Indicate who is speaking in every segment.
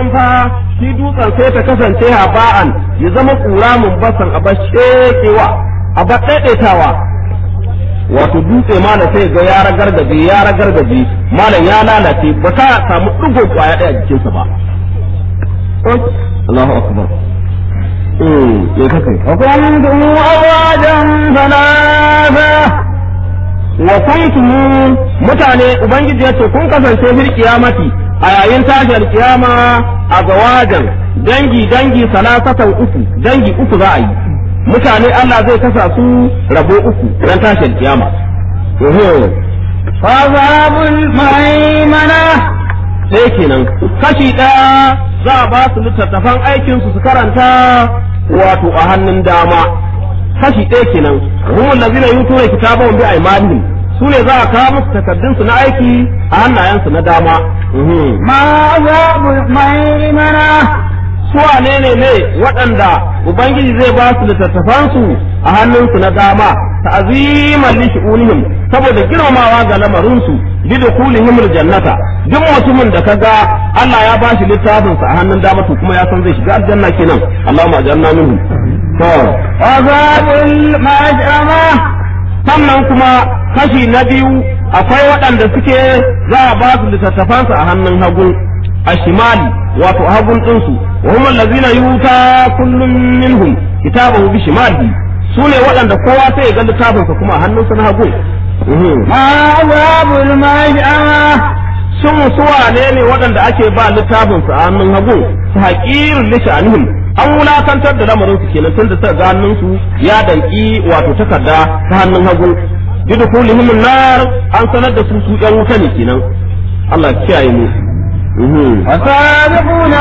Speaker 1: fa shi dutsen sai ta kasance haba'an ya zama kura mun basan a bashekewa a baɗaɗaitawa wato dutse malam sai ga ya ragargaje ya ragargaje malam ya lalace ba ka samu ɗigo kwaya ɗaya a jikinsa ba Allahu akbar ya kakai
Speaker 2: وكنتم أزواجا ثلاثة
Speaker 1: wa kuntum mutane ubangiji ya ce kun kasance fil qiyamati a yayin tashar kiyama a gawajan dangi dangi salasatan uku dangi uku za a yi mutane Allah zai kasa su rabo uku ran tashar kiyama oho
Speaker 2: فأصحاب الميمنة
Speaker 1: sai kenan kashi ɗaya za a ba su littattafan aikinsu su karanta wato a hannun dama kashi ɗaya kenan humul lazina yutuna kitabahum bi aymanihim su ne za a kawo musu takardun su na aiki a hannayensu na dama Mhm.
Speaker 2: ما أصحاب الميمنة
Speaker 1: su wane ne ne waɗanda ubangiji zai ba su littattafan su a hannunsu na dama ta'ziman li shu'unihim saboda girmamawa ga lamarin su bi dukulihim aljannata duk mutumin da kaga Allah ya bashi littafin sa a hannun dama to kuma ya san zai shiga aljanna kenan Allahumma ajanna minhu to
Speaker 2: وأصحاب المشأمة
Speaker 1: sannan kuma kashi na biyu akwai waɗanda suke za a ba su littattafansu a hannun hagu a shimali wato a hagun ɗinsu wa hum allazina yuta kullum minhum kitabahu bi shimali su ne waɗanda kowa sai ya ga littafinsa kuma a hannunsa na hagu Mhm.
Speaker 2: ما أصحاب المشأمة
Speaker 1: sun su wane ne waɗanda ake ba littafinsu a hannun hagu su haƙirin lisha'anihim an wulakantar da lamarin su kenan tun da suka ga hannunsu ya danki wato takarda ta hannun hagu bidukulihim nar an sanar da su su ƴan wuta ne kenan Allah ya kiyaye mu Mhm.
Speaker 2: وسابقون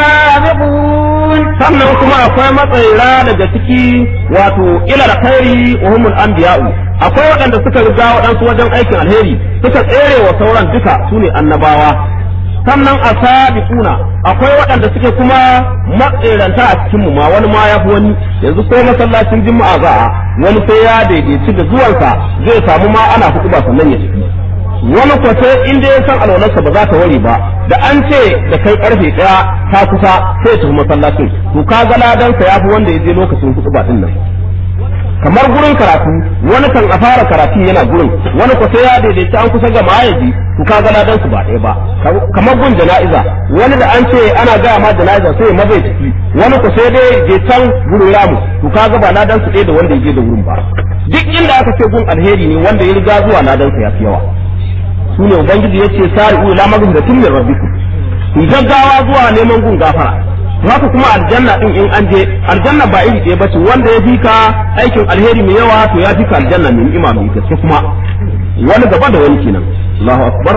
Speaker 2: سابقون
Speaker 1: sannan kuma akwai matsayira daga ciki wato ilal khairi wa humul anbiya'u akwai waɗanda suka riga waɗansu wajen aikin alheri suka tsere wa sauran duka sune annabawa sannan asabiquna akwai waɗanda suke kuma matseranta a cikin mu ma wani ma yafi wani yanzu ko masallacin juma'a za a wani sai ya daidaici da zuwansa zai samu ma ana huɗu ba sannan ya tafi wani ko sai in dai ya san alwalarsa ba za ta ware ba da an ce da kai karfe ɗaya ta kusa sai ya tafi masallacin to ka ga ladansa ya fi wanda ya je lokacin huɗu ba din nan kamar gurin karatu wani kan a fara karatu yana gurin wani ko sai ya daidaita an kusa gama ya ji to ka ga ladan su ba ɗaya ba kamar gun jana'iza wani da an ce ana gaya ma jana'iza sai ma zai tafi wani ko sai dai je can gurin ramu to ka ga ba ladan su ɗaya da wanda ya je da wurin ba duk inda aka ce gun alheri ne wanda ya riga zuwa ladan sa ya fi yawa su ne ubangiji yace sari'u ila maghfiratin min rabbikum ku gaggawa zuwa neman gun gafara to haka kuma aljanna din in an je aljanna ba iri ɗaya bace wanda ya fika aikin alheri mai yawa to ya fika aljanna mai ni'ima mai gaske kuma wani gaba da wani kenan Allahu akbar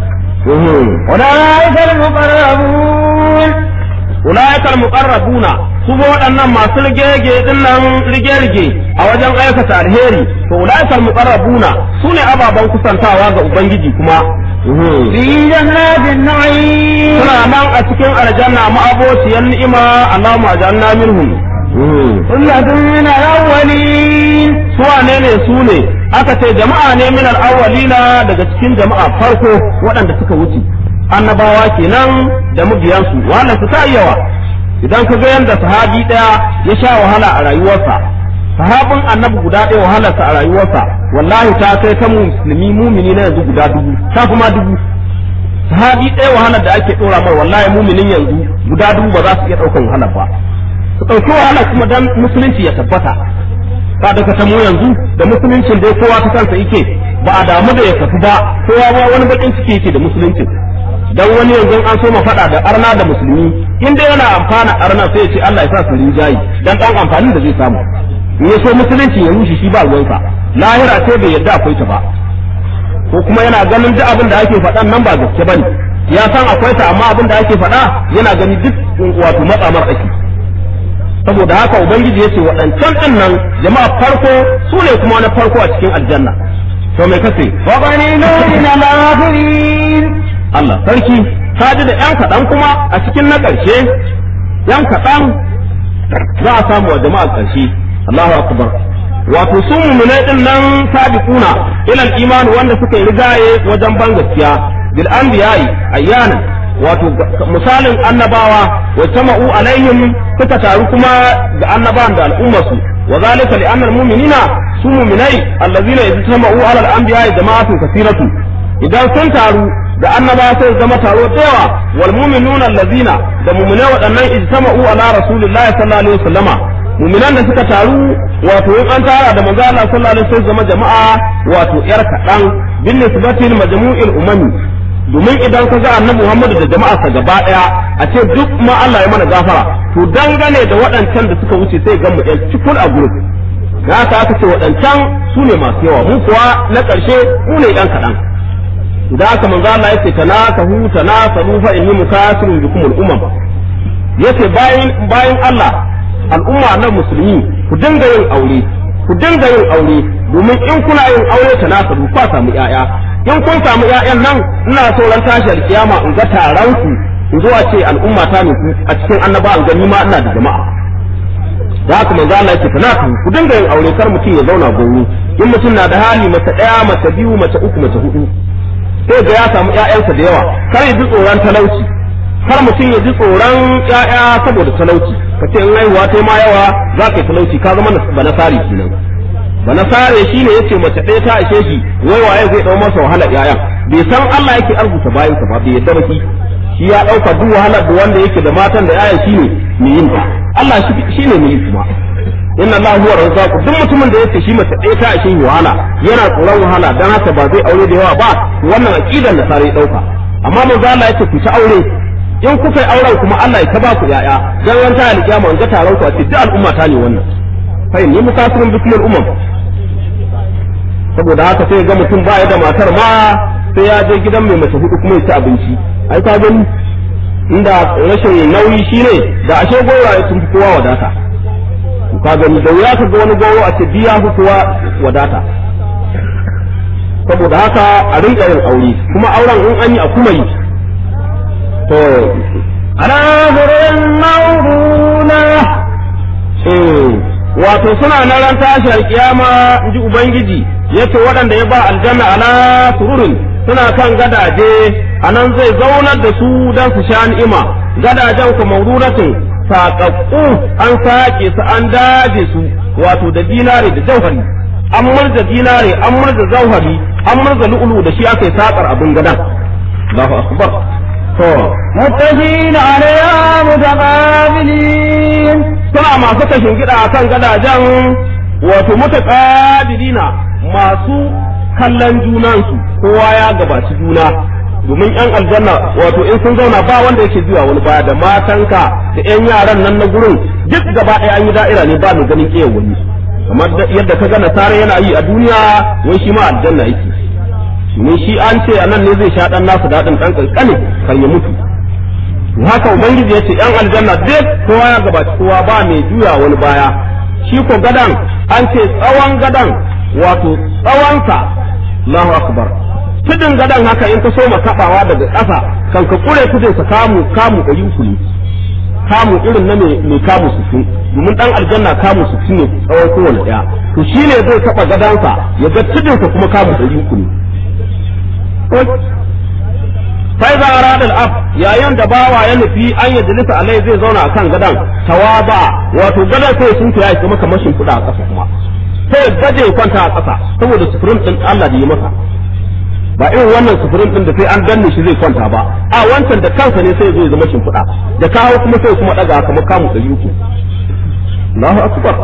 Speaker 2: أولئك المقربون
Speaker 1: ulaika almuqarrabuna su ba waɗannan masu rigege dinnan rige-rige a wajen aikata alheri to ulaika almuqarrabuna su ne ababen kusantawa ga ubangiji kuma
Speaker 2: في جنات النعيم
Speaker 1: suna nan a cikin aljanna ma'abociyar ni'ima Allahumma ajanna minhum
Speaker 2: ثلة من الأولين
Speaker 1: su wane ne su ne aka ce jama'a ne min al-awwalina daga cikin jama'a farko waɗanda suka wuce annabawa kenan da mabiyansu wahala su ta yawa idan ka ga yanda sahabi daya ya sha wahala a rayuwarsa sahabin annabi guda ɗaya wahalarsa a rayuwarsa wallahi ta kai ta musulmi mumini na yanzu guda dubu ta kuma dubu sahabi ɗaya wahalar da ake ɗora mai wallahi muminin yanzu guda dubu ba za su iya ɗaukan wahalar ba su ɗauki wahala kuma dan musulunci ya tabbata ba daga ta mu yanzu da musuluncin dai kowa ta kansa yake ba a damu da ya tafi ba kowa ba wani bakin ciki yake da musuluncin dan wani yanzu an so ma faɗa da arna da musulmi in dai yana amfana arna sai ya ce Allah ya sa su rinjayi dan dan amfanin da zai samu in ya so musulunci ya rushe shi ba ruwansa lahira ce bai yarda akwai ta ba ko kuma yana ganin duk abin da ake faɗan nan ba gaske bane ya san akwai ta amma abin da ake faɗa yana gani duk wato matsamar ake saboda haka ubangiji yace waɗancan ɗin nan jama'a farko su ne kuma na farko a cikin aljanna to mai kace
Speaker 2: وقليل من الآخرين
Speaker 1: Allah sarki ka ji da yan kaɗan kuma a cikin na ƙarshe yan kaɗan za a samu wa jama'a ƙarshe Allahu akbar wato su mu'minai din nan sabiquna ila al-iman wanda suka yi rigaye wajen ban gaskiya bil anbiya'i ayyanan wato misalin annabawa wa tama'u alaihim suka taru kuma ga annabawan da al'ummarsu wa zalika li anna al-mu'minina su mu'minai allazina yajtama'u ala al-anbiya'i jama'atun kathiratu idan sun taru da annaba sai zama taro da yawa wal mu'minuna allazina da mu'minai waɗannan ijtama'u ala rasulillahi sallallahu alaihi wasallama mu'minan da suka taru wato in an tara da manzo Allah sallallahu alaihi wasallam zama jama'a wato yar kadan bin nisbatil majmu'il umami domin idan ka ga annabi Muhammadu da jama'arsa gaba daya a ce duk ma Allah ya mana gafara to dangane da waɗancan da suka wuce sai ga mu ɗan cikul a group da haka aka ce waɗancan su ne masu yawa mu kuwa na ƙarshe mu ne ɗan kaɗan da haka manzo Allah yace tanakahu tanasalu fa inni mukasirun bikum al-umam yace bayan bayan Allah al'umma na musulmi ku dinga yin aure ku dinga yin aure domin in kuna yin aure tanasalu kwa samu ƴaƴa in kun samu ƴaƴan nan ina so ran tashi alkiyama in ga taron ku in zo a ce al'umma ta ne ku a cikin annaba an gani ma ina da jama'a da haka manzo Allah yake tanakahu ku dinga yin aure kar mutum ya zauna goro in mutum na da hali mace ɗaya mace biyu mace uku mace hudu sai ga ya samu ƴaƴansa da yawa kar ya ji tsoron talauci kar mutum ya ji tsoron ƴaƴa saboda talauci ka ce in haihuwa ta ma yawa za ka yi talauci ka zama ba nasari kenan ba nasare shi ne yace mace ɗaya ta ishe shi wai waye zai ɗau masa wahalar ƴaƴan bai san Allah yake arzuta bayansa ba bai yadda ba shi shi ya ɗauka duk wahalar da wanda yake da matan da ƴaƴan shine mai yin ta Allah shi ne mai yin kuma inna Allah huwa razzaqu duk mutumin da yake shi mace ɗaya ta ishe wahala yana tsoron wahala dan haka ba zai aure da yawa ba wannan aqidar da sare dauka amma manzo Allah yake ku ta aure in kuka yi auren kuma Allah ya taba ku yaya dan ran ta alƙiyama in ga taron ku a ce duk al'umma ta ne wannan fa ni mukasirun bikum al-umam saboda haka sai ga mutum ba ya da matar ma sai ya je gidan mai mace hudu kuma ya ci abinci ai ka gani inda rashin nauyi shine da ashe goraye sun fi kowa wadata ka gani da wuya ka ga wani goro a ce biya ku kowa wadata saboda haka a rinka yin aure kuma auren in an yi a kuma yi to
Speaker 2: ala furin mawruna
Speaker 1: wato suna na ran tashar kiyama in ji ubangiji yace waɗanda ya ba aljanna ala sururin suna kan gadaje a nan zai zaunar da su don su sha ni'ima gadajen ku maurunatin saƙaƙƙu an sake su an daje su wato da dinare da jauhari an murza dinare an murza jauhari an murza lu'ulu da shi aka yi saƙar abin gadan Allahu akbar to
Speaker 2: متكئين عليها متقابلين
Speaker 1: suna masu kashin gida a kan gadajen wato mutaqabilina masu kallon junansu kowa ya gabaci juna domin yan aljanna wato in sun zauna ba wanda yake zuwa wani baya da matanka da yan yaran nan na gurin duk gaba ɗaya an yi da'ira ne ba mu ganin ƙiyar wani kamar yadda ka ga nasara yana yi a duniya wai shi ma aljanna yake domin shi an ce a nan ne zai sha ɗan nasu daɗin ɗan ƙanƙani kan ya mutu haka ubangiji ya ce yan aljanna duk kowa ya gabaci kowa ba mai juya wani baya shi ko gadan an ce tsawon gadan wato tsawonsa Allahu akbar tudun gadan haka in ka so ma kabawa daga ƙasa kan ka kure tudun sa kamu kamu ɗari uku ne kamu irin na mai kamu sittin domin dan aljanna kamu sittin ne tsawon kowane ɗaya to shine zai taɓa gadansa ya ga tudunsa kuma kamu ɗari uku ne sai za arada al'ab yayin da bawa ya nufi an yi jalisa alai zai zauna a kan gadan tawaba wato gadan sai sun ya kuma kamar shimfiɗa a ƙasa kuma sai gaje kwanta a ƙasa saboda sufurin ɗin Allah da yi masa ba irin wannan sufurin ɗin da sai an danne shi zai kwanta ba a wancan da kansa ne sai zai zama shimfiɗa da kawo kuma sai kuma ɗaga kamar kamu ɗari uku Allahu akbar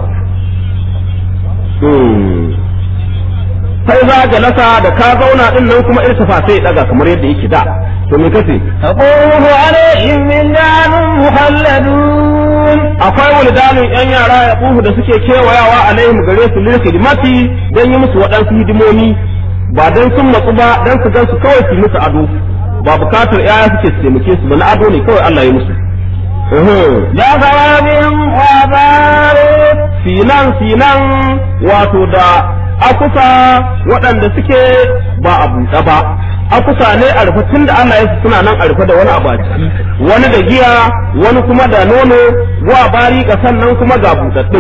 Speaker 1: sai za jalasa da ka zauna din nan kuma irtifa sai ya daga kamar yadda yake da to me kace
Speaker 2: تطوف عليهم ولدان مخلدون
Speaker 1: akwai walidanun yan yara ya buhu da suke kewayawa alaihim gare su lil khidmati dan yi musu waɗansu hidimomi ba dan sun matsu ba dan su gan su kawai su musu ado ba bukatar yaya suke su taimake su ba na ado ne kawai Allah ya musu
Speaker 2: لا ثواب وبارك
Speaker 1: sinan sinan wato da akusa waɗanda suke ba a buɗe ba akusa ne a rufe tun da Allah ya su suna nan a rufe da wani abu a ciki wani da giya wani kuma da nono wa bari ka sannan kuma ga buɗaɗɗun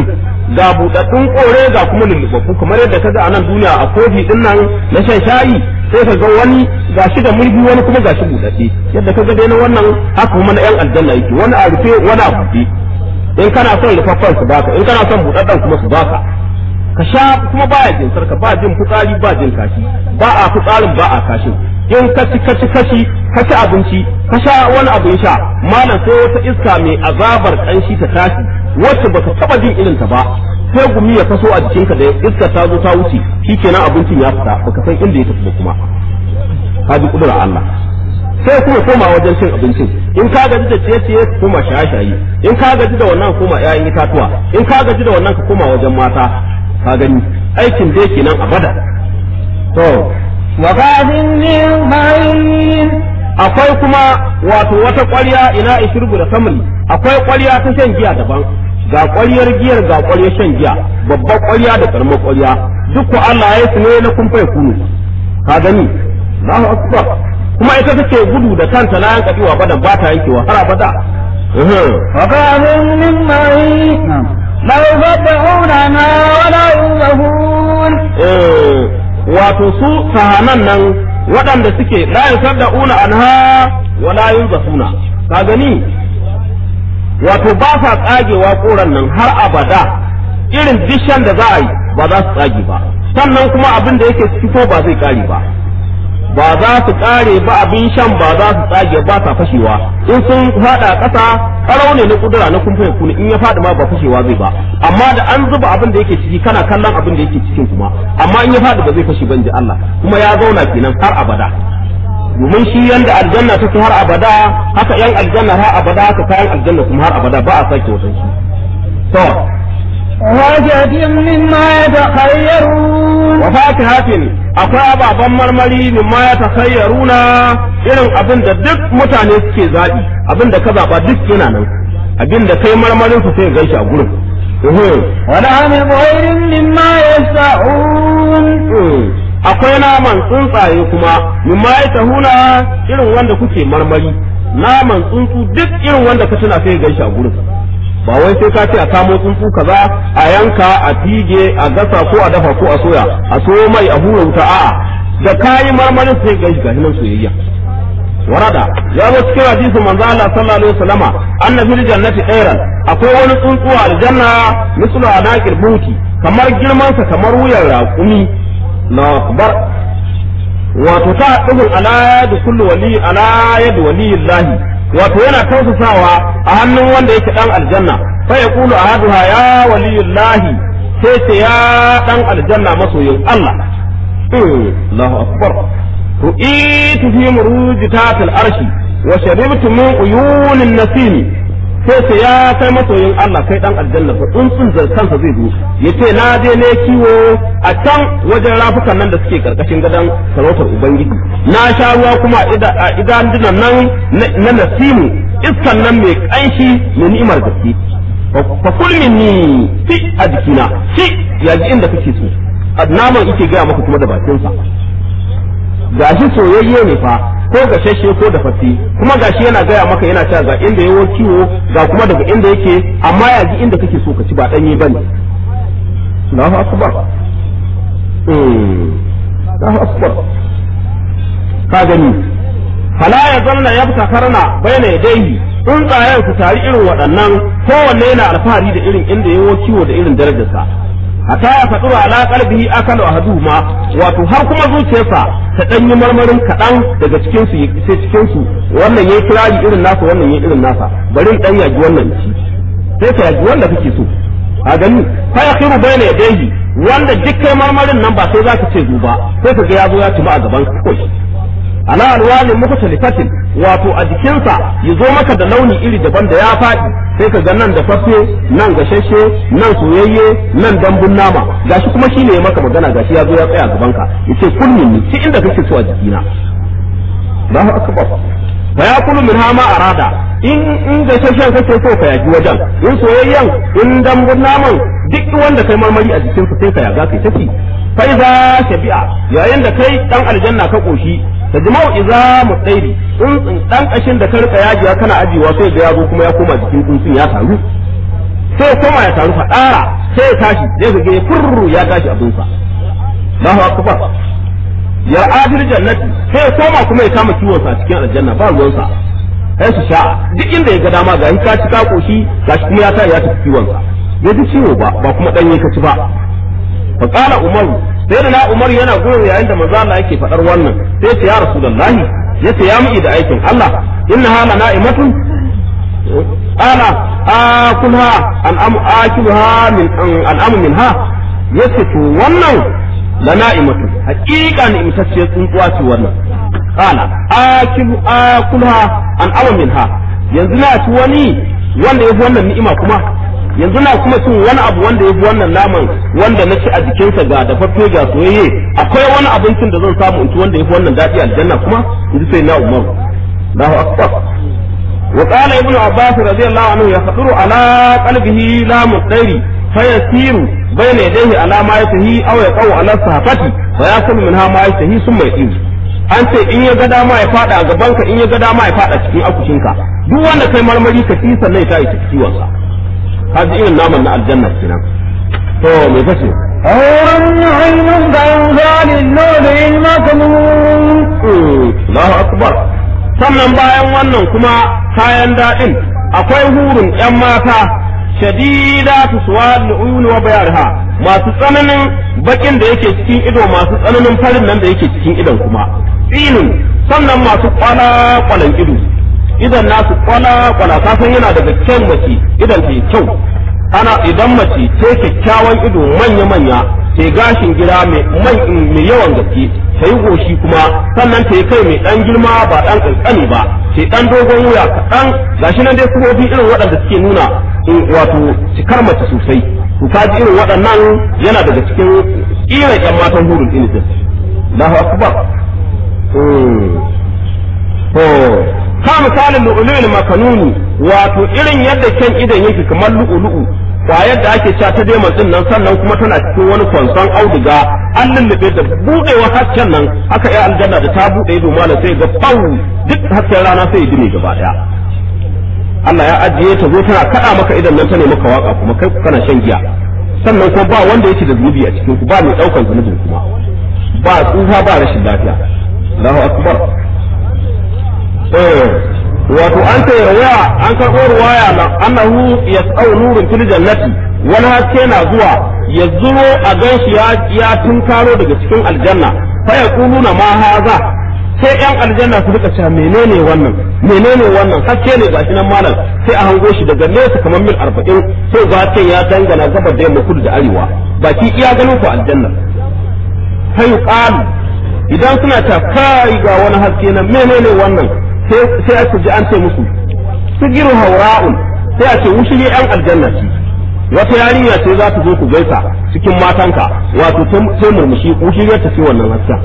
Speaker 1: ga buɗaɗɗun kore ga kuma lullubabbu kamar yadda kaga a nan duniya a kofi din nan na shan shayi sai ka ga wani gashi da murfi wani kuma gashi buɗaɗɗe yadda kaga dai na wannan haka kuma na yan aljanna yake wani a rufe wani a buɗe in kana son rufaffen su baka in kana son buɗaɗɗen kuma su baka ka sha kuma baya jinsar ka ba jin fitsari ba jin kashi ba a fitsarin ba a kashin in ka ci ka ci kashi ka ci abinci ka sha wani abin sha malam sai wata iska mai azabar kanshi ta tashi wacce baka taba jin irin ta ba sai gumi ya faso a jikinka da iska ta zo ta wuce shikenan abincin ya fita baka san inda ya tafi ba kuma ka ji kudura Allah sai kuma koma wajen cin abincin in ka gaji da ciye-ciye ka koma shaye-shaye in ka gaji da wannan koma 'ya'yan itatuwa in ka gaji da wannan ka koma wajen mata ka gani aikin da yake nan abada to
Speaker 2: وكافٍ من معين
Speaker 1: akwai kuma wato wata ƙwarya ina ishirgu da samri akwai ƙwarya ta shan giya daban ga ƙwaryar giyar ga ƙwaryar shan giya babbar ƙwarya da ƙaramar ƙwarya duk ku Allah ya su ne na kumfai kunu ka gani Allahu akbar kuma ita take gudu da kanta na yanka diwa badan ba ta yankewa har abada
Speaker 2: وكافٍ من معين لا يصدقون ما ولا ينظفون
Speaker 1: wato su sahanan nan waɗanda suke la yusaddauna anha wa la yunzafuna ka gani wato ba sa tsagewa koran nan har abada irin dishan da za a yi ba za su tsage ba sannan kuma abin da yake fito ba zai kare ba ba za su kare ba abin shan ba za su tsage ba sa fashewa in sun fada ƙasa ƙarau ne na kudura na kumfai kuni in ya fadi ma ba fashewa zai ba amma da an zuba abin da yake ciki kana kallon abin da yake cikin kuma amma in ya fadi ba zai fashe ban ji Allah kuma ya zauna kenan har abada domin shi yanda aljanna take har abada haka yan aljanna har abada haka kayan aljanna kuma har abada ba a sake watan shi to
Speaker 2: وفاكهة مما يتخيرون
Speaker 1: wa fatihatin akwai ababen marmari mimma ya takhayyaruna irin abin da duk mutane suke zaɓi abin da ka zaɓa duk yana nan abin da kai marmarin su sai gaishe a gurin Uhum.
Speaker 2: ولحم طير مما يشتهون
Speaker 1: Mm. akwai naman tsuntsaye kuma mimma ya tahuna irin wanda kuke marmari naman tsuntsu duk irin wanda ka tuna sai gaishe a gurin ba wai sai ka ce a samo tsuntsu kaza a yanka a fige a gasa ko a dafa ko a soya a soyo mai a hura wuta a'a da kayi marmarin sai gaishe ga hinan soyayya warada ya zo cikin hadisin manzo Allah sallallahu alaihi wasallama anna fil jannati khairan akwai wani tsuntsu a aljanna mislu anaqil buti kamar girman sa kamar wuyan raƙumi na akbar wato ta dubul ala yadi kullu wali ala yadi waliyillahi wato yana tausasawa a hannun wanda yake dan aljanna fa yaqulu ahaduha ya waliyullahi sai ce ya dan aljanna masoyin Allah Allahu akbar ru'itu fi murujitatil arshi wa sharibtu min uyunin nasimi sai ce ya kai masoyin Allah kai dan aljanna fa tsuntsun kansa zai zo yace na je ne kiwo a can wajen rafukan nan da suke karkashin gadon sarautar ubangiji na sha ruwa kuma a idan dinan nan na nasimu iskan nan mai kanshi mai ni'imar gaske fa kul minni fi a jikina fi yaji inda kake so naman yake gaya maka kuma da bakinsa gashi soyayye ne fa ko gashashe ko da fati kuma gashi yana gaya maka yana cewa ga inda yawo kiwo ga kuma daga inda yake amma ya ji inda kake so ka ci ba danye bane Allahu akbar Allahu akbar ka gani fala ya zanna yabtakarna baina yadayhi tsuntsayen su tari irin waɗannan kowanne yana alfahari da irin inda yawo kiwo da irin darajarsa hatta ya faɗi ala qalbihi akalu ahaduhuma wato har kuma zuciyarsa ta dan yi marmarin kaɗan daga cikin su sai cikin su wannan yayi kirari irin nasa wannan yayi irin nasa bari dan yaji wannan ci sai ka yaji wanda kake so a gani fa yakhiru bayna yadayhi wanda duk kai marmarin nan ba sai zaka ce zuba sai ka ga ya zo ya tuma a gaban ka kawai ala alwani mukhtalifatin wato a jikinsa ya zo maka da launi iri daban da ya faɗi sai ka ga nan da fafe nan gashashe nan soyayye nan dambun nama gashi kuma shine ya maka magana gashi ya zo ya tsaya gaban ka yace kulmin ni ci inda kake so a jikina Allahu akbar fa ya kullu min hama arada in in gashashen kake so ka yaji wajen in soyayyen in dambun naman duk wanda kai marmari a jikinsa sai ka yaga kai tafi fa iza shabi'a yayin da kai dan aljanna ka koshi tajma'u iza mutairi tsuntsun dan kashin da ka rika yajiya kana ajiyewa sai ga yazo kuma ya koma jikin tsuntsun ya taru sai koma ya taru fadara sai ya tashi zai ga ya furru ya tashi abinsa Allahu akbar ya adil jannati sai ya koma kuma ya kama kiwon sa cikin aljanna ba ruwan sa sai su sha duk inda ya ga dama ga ka ci ka koshi gashi kuma ya tashi ya tafi kiwon sa ya ji ciwo ba ba kuma dan ka ci ba fa qala umaru sai da na umar yana goyo yayin da manzo Allah yake fadar wannan sai ce ya rasulullahi yace ya mu da aikin Allah inna hala na'imatun ana akulha an'am akiluha min an'am minha yace to wannan la na'imatu haqiqa ni'imtacce tsuntsuwa ce wannan kana akilu akulha an'am minha yanzu na ci wani wanda yafi wannan ni'ima kuma yanzu na kuma cin wani abu wanda yafi wannan naman wanda na ci a jikinsa ga dafaffe ga soyayye akwai wani abincin da zan samu in ci wanda yafi wannan daɗi aljanna kuma in ji sai na umar Allahu akbar وقال ابن عباس رضي الله عنه يخطر على قلبه لام الطير فيسير بين يديه على ما يتهي او يقو على الصحفة فيأكل منها ما يتهي ثم يطير an ce in ya ga dama ya fada a gaban ka in ya ga dama ya fada cikin akushinka duk wanda kai marmari ka ci sannan ya tashi ciwon sa kaji irin naman na aljanna kenan to me kace
Speaker 2: حور عين كأمثال اللؤلؤ المكنون
Speaker 1: Allahu akbar sannan bayan wannan kuma kayan daɗin akwai hurun ‘yan mata shadida tu suwal uyun wa bayarha masu tsananin bakin da yake cikin ido masu tsananin farin nan da yake cikin idon kuma tsinin sannan masu kwala kwalan ido idan nasu kwala kwala ka san yana daga kyan mace idan ta kyau ana idan mace ta kyakkyawan ido manya manya ta gashin gida mai yawan gaske ta yi goshi kuma sannan ta yi kai mai dan girma ba dan kankani ba ta dan dogon wuya kaɗan gashi nan dai sufofi irin waɗanda suke nuna wato cikar mace sosai to kaji irin waɗannan yana daga cikin ƙira ƴan matan hurun ɗin din Allahu akbar to ka misalin lu'ulu'ul makanuni wato irin yadda kyan idan yake kamar lu'ulu'u kwayar da ake cewa ta daiman din nan sannan kuma tana cikin wani kwanson auduga an lullube da budewa hasken nan haka ya aljanna da ta bude ido malam sai ga pau duk hasken rana sai ya dime gaba daya Allah ya ajiye ta zo tana kada maka idan nan ta ne maka waka kuma kai kana shan giya sannan kuma ba wanda yake da zunubi a cikin ku ba mai daukan zunubin kuma ba tsufa ba rashin lafiya Allahu akbar eh wato an ta rawaya an karɓo ruwaya na annahu yas'au nurun fil jannati wani haske na zuwa ya zuro a ganshi ya ya tunkaro daga cikin aljanna fa yaquluna ma haza sai yan aljanna su rika cewa menene wannan menene wannan haske ne gashi nan malam sai a hango shi daga nesa kamar mil 40 sai ga ya dangana gabar da yamma kudu da arewa baki iya ganin ku aljanna sai qalu idan suna ta kai ga wani haske nan menene wannan sai aka ji an ce musu sigiru haura'un sai a ce wushiri yan aljanna ce wata yarinya ce za ta zo ku gaisa cikin matanka wato sai murmushi wushiri ta ce wannan hasken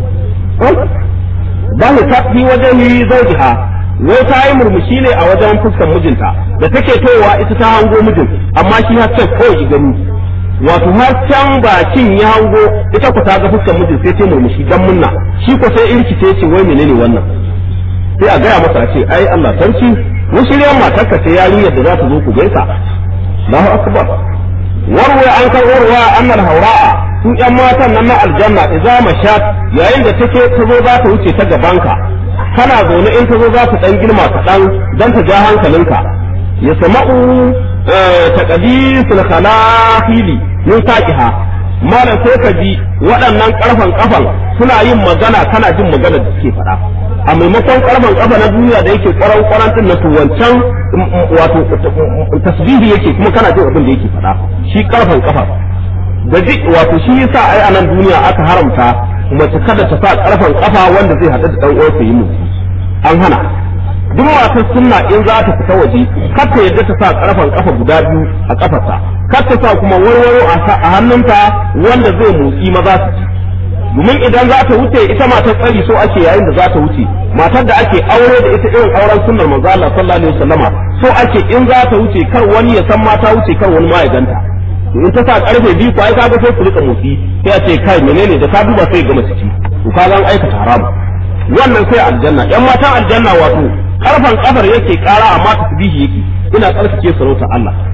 Speaker 1: ba ni tafi wajen yi zaujiha wai ta yi murmushi ne a wajen fuskan mijinta da take towa ita ta hango mijin amma shi hasken kawai gani wato hasken bakin ya hango ita ku ta ga fuskan mijin sai ta murmushi dan munna shi ko sai irki ce wai menene wannan sai a gaya masa a ce ai Allah sarki mushriyan matarka ce yarinyar da za ta zo ku gaisa Allahu akbar warwa an kan warwa annal haura'a su yan matan nan na aljanna idza mashat yayin da take ta zo za ta wuce ta gabanka kana zaune in ta zo za ta dan girma kaɗan dan ta ja hankalinka ya sama'u taqdisul khalafili min saqiha malam sai ka ji waɗannan ƙarfan ƙafan suna yin magana kana jin magana da suke faɗa a maimakon ƙarfan ƙafa na duniya da yake ƙwaran ƙwaran din na wancan wato tasbihi yake kuma kana jin abin da yake faɗa shi ƙarfan ƙafa da ji wato shi yasa ai a nan duniya aka haramta mace kada ta sa ƙarfan ƙafa wanda zai haɗu da ɗan uwansa yi mutu an hana duk matar sunna in za ta fita waje kar ta yadda ta sa ƙarfan ƙafa guda biyu a ƙafarta kar ta sa kuma warwaro a hannunta wanda zai motsi maza su ci domin idan za ta wuce ita matar tsari so ake yayin da za ta wuce matar da ake aure da ita irin auren sunnar manzo Allah sallallahu alaihi wasallama so ake in za ta wuce kar wani ya san mata wuce kar wani ma ya ganta to in ta sa karfe biyu ko ai kaga sai ku rika motsi sai a ce kai menene da ka duba sai ga mace ci to ka ga aikata haram wannan sai aljanna yan matan aljanna wato karfan kafar yake kara amma tasbihi yake ina tsarkake sarauta Allah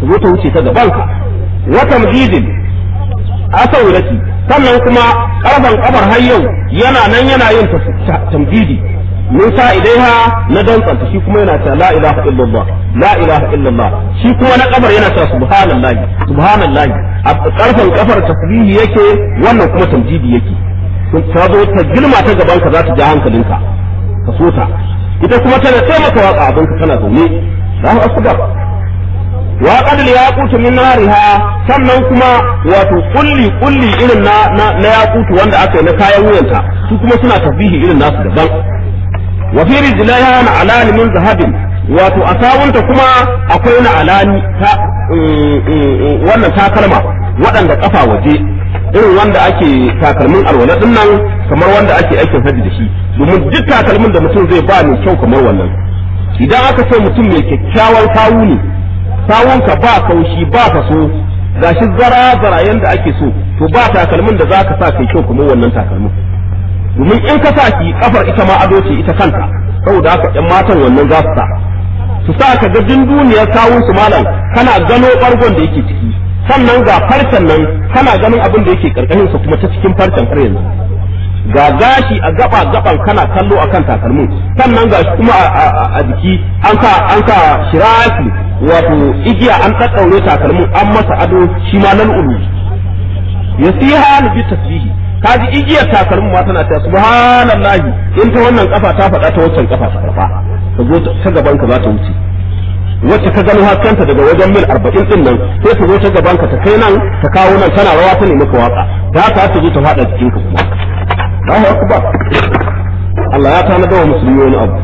Speaker 1: ta zo ta wuce ta gaban ka wa tamhidin asawirati sannan kuma karfan kafar har yau yana nan yana yin tamhidi min sa idaiha na dantsanta shi kuma yana cewa la ilaha illallah la ilaha illallah shi kuma na kabar yana cewa subhanallahi subhanallahi a karfan kafar tasbihi yake wannan kuma tamjidi yake ta zo ta girma ta gaban ka za ta ja hankalinka ka so ta ita kuma tana taimaka waka abin ka tana zaune Allahu akbar wa qad yaqutu min nariha sannan kuma wato kulli kulli irin na na yaqutu wanda aka yi na kayan wuyanta su kuma suna tasbihi irin nasu daban wa fi rijlaiha na alani min zahabin wato a sawunta kuma akwai na alani ta wannan takalma waɗanda kafa waje irin wanda ake takalmin alwala din nan kamar wanda ake aikin hajji da shi domin duk takalmin da mutum zai ba mai kyau kamar wannan idan aka ce mutum mai kyakkyawan kawu ne sawunka ba kaushi ba faso gashi zara zara yanda ake so to ba takalmin da zaka sa kai kyau kamar wannan takalmin domin in ka sa ki kafar ita ma ado ce ita kanta saboda haka ƴan matan wannan za su sa su sa ka ga dunduniyar kawun su malam kana gano bargon da yake ciki sannan ga farcen nan kana ganin abin da yake karkashin sa kuma ta cikin farcen har yanzu ga gashi a gaba gaban kana kallo akan takalmin sannan gashi kuma a jiki an ka an ka shiraki wato igiya an daddaure takalmin an masa ado shi ma nan ulu yasiha bi tasbihi kaji igiyar takalmin ma tana ta subhanallahi in ta wannan kafa ta faɗa ta wancan kafa ta karba ka zo ta gaban ka za ta wuce wacce ka gano haskanta daga wajen mil arba'in din nan sai ta zo ta gaban ka ta kai nan ta kawo nan tana rawa ta nemi ka waka da haka ta zo ta faɗa cikin ka kuma Allahu akbar Allah ya tanada wa musulmi wani abu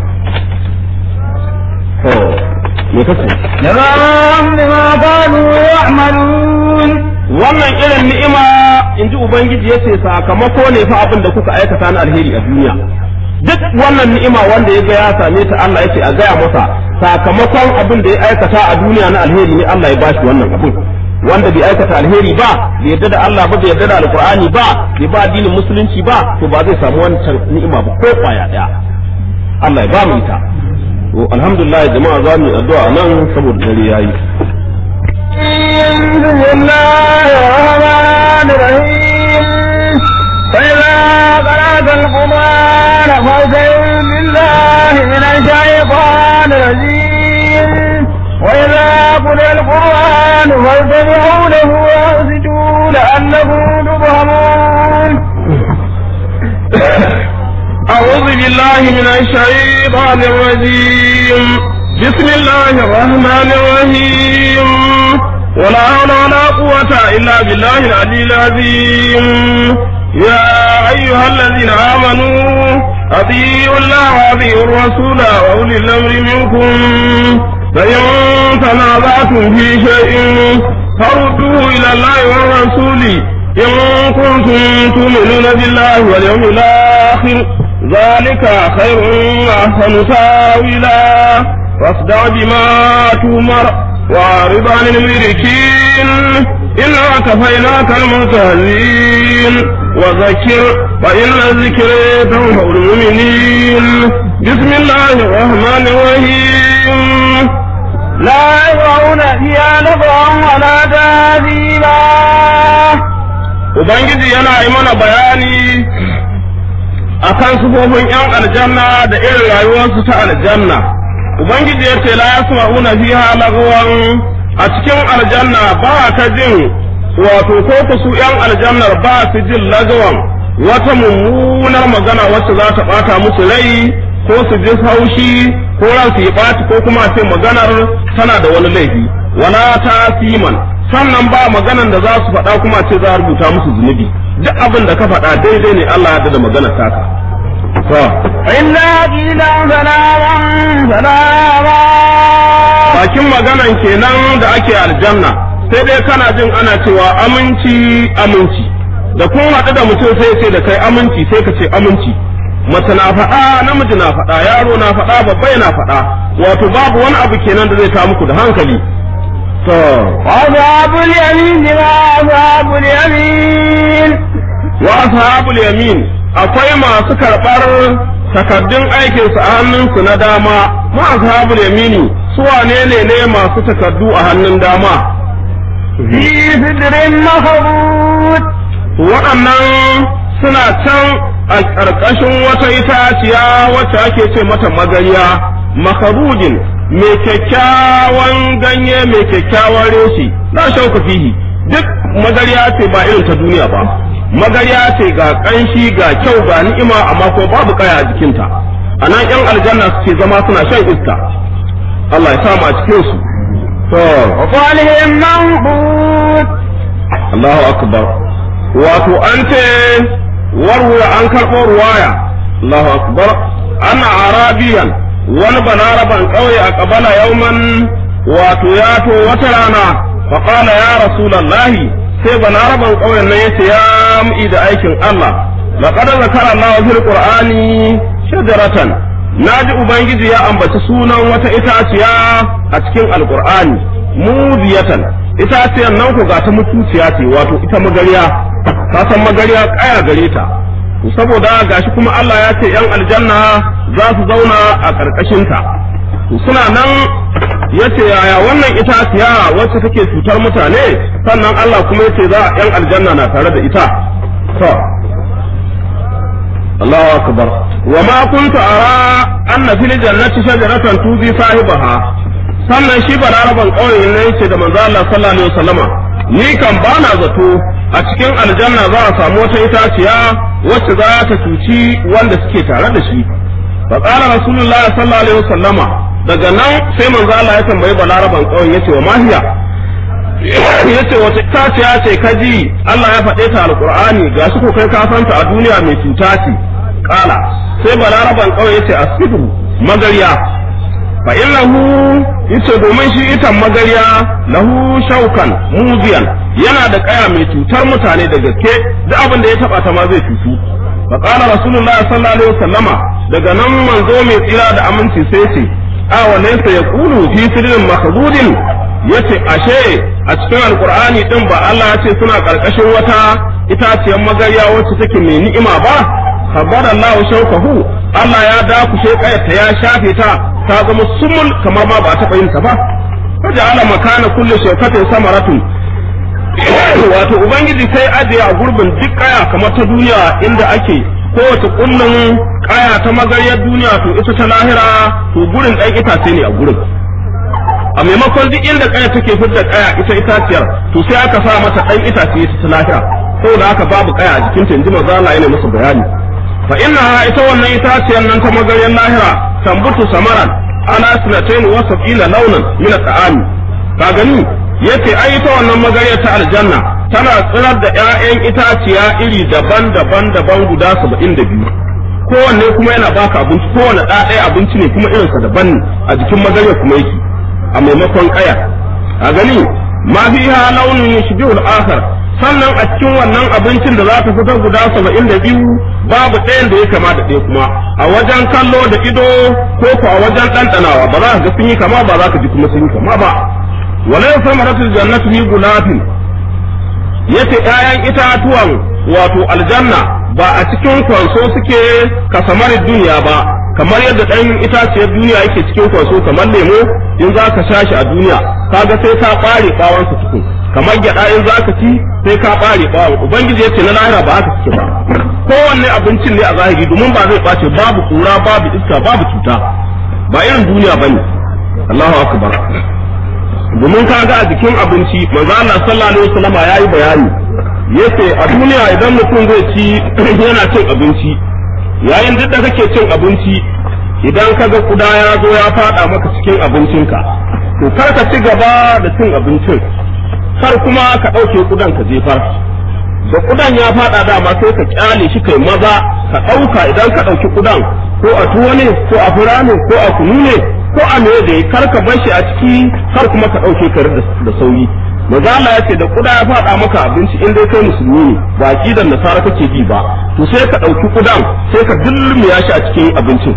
Speaker 1: to me kace
Speaker 2: جزاهم بما كانوا يعملون
Speaker 1: wannan irin ni'ima in ji ubangiji ya ce sakamako ne fa abin da kuka aikata na alheri a duniya duk wannan ni'ima wanda ya ga ya same ta Allah ya ce a gaya masa sakamakon abin da ya aikata a duniya na alheri ne Allah ya bashi wannan abin wanda bai aikata alheri ba bai yarda da Allah ba bai yarda da alqur'ani ba bai ba addinin musulunci ba to ba zai samu wancan ni'ima ba ko kwaya daya Allah ya ba mu ita to alhamdulillah jama'a za mu yi addu'a nan saboda dare yayi
Speaker 2: بسم الله الرحمن الرحيم فإذا قرأت القرآن فاستعذ بالله من الشيطان الرجيم وإذا قرأ القرآن فاستمعوا له وأنصتوا لعلكم تفهمون
Speaker 1: أعوذ بالله من الشيطان الرجيم بسم الله الرحمن الرحيم ولا حول ولا قوة إلا بالله العلي العظيم يا أيها الذين آمنوا أطيعوا الله وأطيعوا الرسول وأولي الأمر منكم فإن تنازعتم في شيء فردوه إلى الله والرسول إن كنتم تؤمنون بالله واليوم الآخر ذلك خير وأحسن تاويلا واصدع بما تؤمر وأعرض عن المشركين إنا كفيناك المستهزئين وذكر فإن الذكر تنفع المؤمنين بسم الله الرحمن الرحيم
Speaker 2: لا يرون فيها لغوا ولا تاثيما
Speaker 1: Ubangiji yana yi mana bayani akan sufofin ‘yan aljanna da irin rayuwarsu ta aljanna. Ubangiji ya ce la yasma'una fiha lagwan a cikin aljanna ba ka jin wato ko ku su ‘yan aljannar ba su jin lagwan wata mummunar magana wacce za ta ɓata musu rai ko su ji haushi ko ran su yi ɓaci ko kuma ce maganar tana da wani laifi wala ta siman sannan ba maganan da za su faɗa kuma ce za a rubuta musu zunubi duk abin da ka faɗa daidai ne Allah ya da maganar taka to
Speaker 2: إلا قيلا سلاما سلاما
Speaker 1: bakin maganan kenan da ake aljanna sai dai kana jin ana cewa aminci aminci da kun haɗu da mutum sai ce da kai aminci sai ka ce aminci mace na faɗa namiji na faɗa yaro na faɗa babba na faɗa wato babu wani abu kenan da zai ta muku da hankali to
Speaker 2: وأصحاب اليمين ما أصحاب اليمين
Speaker 1: wa ashabul yamin akwai masu karɓar takardun aikinsu a hannunsu na dama ma ashabul yamini su wane ne ne masu takardu a hannun dama
Speaker 2: في سدر مخضود
Speaker 1: waɗannan suna can a ƙarƙashin wata itaciya wacce ake ce mata magariya makarujin mai kyakkyawan ganye mai kyakkyawan reshi na shauka fihi duk magariya ce ba irin ta duniya ba magariya ce ga ƙanshi ga kyau ga ni'ima amma ko babu kaya a jikinta a nan yan aljanna suke zama suna shan iska Allah ya samu a cikin su to
Speaker 2: وصالح منضود
Speaker 1: Allahu akbar wato an ce warwaya an karɓo ruwaya Allahu akbar ana arabiyan wani balaraban ƙauye a ƙabala yauman wato ya to wata rana faƙala ya rasulallahi sai balaraban ƙauyen nan yace ya mu'i da aikin Allah laqad zakara Allah fil qur'ani shajaratan naji ubangiji ya ambaci sunan wata itaciya a cikin alqur'ani mudiyatan itaciyar nan ku ga ta mutuciya ce wato ita magariya ka san magariya kaya gare ta to saboda gashi kuma Allah ya ce yan aljanna za su zauna a karkashin ta to suna nan yace yaya wannan itaciya wacce take cutar mutane sannan Allah kuma yace za yan aljanna na tare da ita to Allahu akbar wa ma kuntu ara anna fil jannati shajaratan tuzi sahibaha sannan shi balaraban ƙauye ne yake da manzo Allah sallallahu alaihi wasallama ni kan bana zato a cikin aljanna za a samu wata itaciya wacce za ta cuci wanda suke tare da shi fa qala rasulullah sallallahu alaihi wasallama daga nan sai manzo Allah ya tambayi balaraban ƙauyen yace wa mahiya yace wata itaciya ce kaji Allah ya faɗe ta alqur'ani gashi ko kai ka santa a duniya mai cuta ce qala sai balaraban ƙauye yace asbidu magariya fa innahu yace domin shi itan magarya lahu shaukan muziyan yana da kaya mai cutar mutane da gaske duk abin da ya taba ta ma zai cutu fa qala rasulullahi sallallahu alaihi wasallama daga nan manzo mai tsira da aminci sai ce a wa laysa yaqulu fi sirrin makhdudin yace ashe a cikin alqur'ani din ba Allah ya ce suna karkashin wata itaciyar magarya wacce take mai ni'ima ba khabbara Allah shaukahu Allah ya dakushe kayata ya shafe ta ta zama sumul kamar ma ba taɓa yin ta ba kaja ala makana kulli shaukatin samaratun wato ubangiji sai ajiye a gurbin duk kaya kamar ta duniya inda ake kowace kullun kaya ta magaryar duniya to ita ta lahira to gurin ɗan itace ne a gurin a maimakon duk inda kaya take fidda kaya ita itaciyar to sai aka sa mata ɗan itace ita ta lahira saboda haka babu kaya a jikin ta inji maza Allah yana masa bayani fa inna ita wannan itaciyar nan ta magaryar lahira tambutu samaran ala sinatain wa sab'ina launan min at'ami ka gani yace ai ita wannan magaryar ta aljanna tana tsirar da ƴaƴan itaciya iri daban-daban daban guda 72 kowanne kuma yana baka abinci kowanne ɗa ɗaya abinci ne kuma irinsa daban ne a jikin magaryar kuma yake a maimakon ƙaya a gani ma fiha launin yushbihu al-akhar sannan a cikin wannan abincin da za ta fitar guda saba'in da biyu babu ɗayan da ya kama da ɗaya kuma a wajen kallo da ido ko ko a wajen ɗanɗanawa ba za ka ga sun yi kama ba za ka ji kuma sun yi kama ba walai samaratul jannatu fi gulafin yace ƴaƴan itatuwan wato aljanna ba a cikin kwanso suke kasamar duniya ba kamar yadda ɗan itaciyar duniya yake cikin kwanso kamar lemo in za ka sha shi a duniya kaga sai ka ɓare ɓawansa tukun kamar gyaɗa in za ka ci sai ka ɓare ɓawon ubangiji ya ce na lahira ba haka suke ba kowanne abincin ne a zahiri domin ba zai ɓace babu ƙura babu iska babu cuta ba irin duniya ba ne Allahu akbar domin ka ga a jikin abinci manzo Allah sallallahu alaihi wasallam yayi bayani yace a duniya idan mutum zai ci yana cin abinci yayin duk da kake cin abinci idan ka ga kuda ya zo ya fada maka cikin abincinka to kar ka ci gaba da cin abincin kar kuma ka ɗauke kudan ka jefar da kudan ya fada dama sai ka kyale shi kai maza ka ɗauka idan ka ɗauki kudan ko a tuwo ne ko a fura ne ko a kunu ne ko a me da kar ka bar shi a ciki kar kuma ka ɗauke ka da sauri maza Allah ya ce da kuda ya fada maka abinci in dai kai musulmi ne ba aqidar nasara kake bi ba to sai ka ɗauki kudan sai ka dulmiya shi a cikin abincin